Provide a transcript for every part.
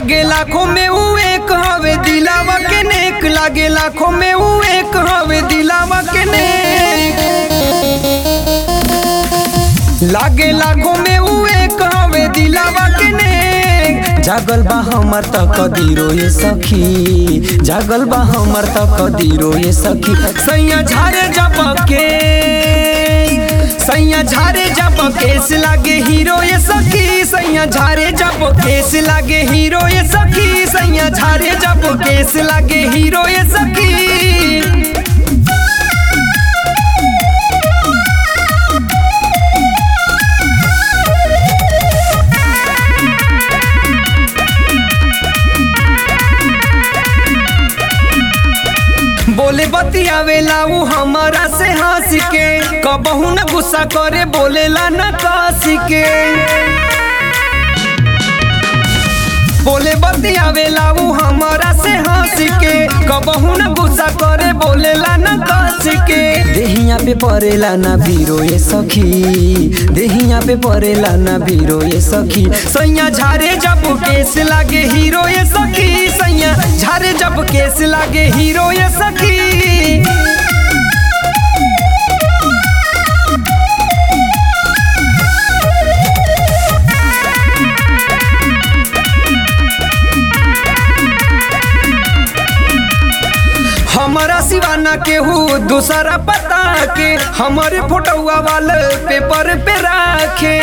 लागे लाखों में ऊ एक हवे दिलावा के नेक लागे लाखों में ऊ एक हवे दिलावा के नेक लागे लाखों में ऊ एक हवे दिलावा के नेक जागल बा हमर त कदीरो ये सखी जागल बा हमर त कदीरो ये सखी सैया झारे जब के सैया झारे जब केस लागे हीरो ये सखी सैया झारे जब केस लागे हीरो ये सखी सैया झारे जब केस लागे हीरो ये सखी बोले बतियावेला ऊ हमारा से हंस के कबहू न गुस्सा करे बोलेला न कस के बोले बतियावेला ऊ हमारा से हंस के कबहू न गुस्सा करे बोलेला न कस के देहिया पे परेला ना बीरो ये सखी देहिया पे परेला ना बीरो ये सखी सैया झारे जब केस लागे हीरो ये सखी सैया झारे जब केस लागे हीरो ये सखी हमारा सिवाना केहू दूसरा पता के हमारे फोटोआ वाले पेपर पे राखे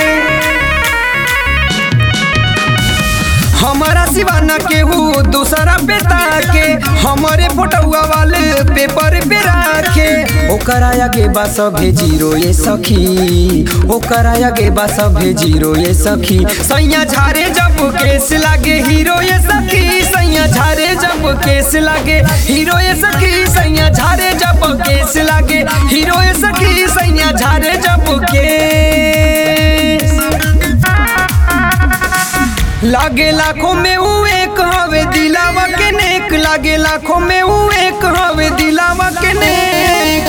हमारा सिवाना केहू दूसरा पे ताके हमारे फोटोआ वाले पेपर पे राखे ओकर आगे बा सभे जीरो ये सखी ओकर आगे बा सभे जीरो ये सखी सैया झारे जब केस लागे हीरो ये सखी सैया झारे जब केस लागे हीरो ये सखी सैया झारे जब केस लागे हीरो ये सखी सैया झारे जब केस लागे लाखों में ऊ एक हवे दिलावा के नेक लागे लाखों में ऊ एक हवे दिलावा के नेक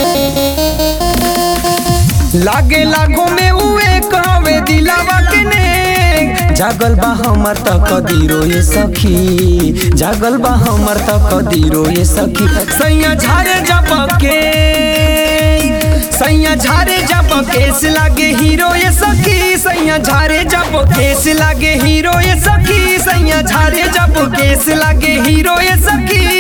लागे लाखों में ऊ एक हवे दिलावा के नेक जागल बा हमर त कदीरो ये सखी जागल बा हमर त कदीरो ये सखी सैया झारे जब के सैया झारे जब केस लागे हीरो ये सखी सैया झारे जब केस लागे हीरो ये सखी सैया झारे जब केस लागे हीरो ये सखी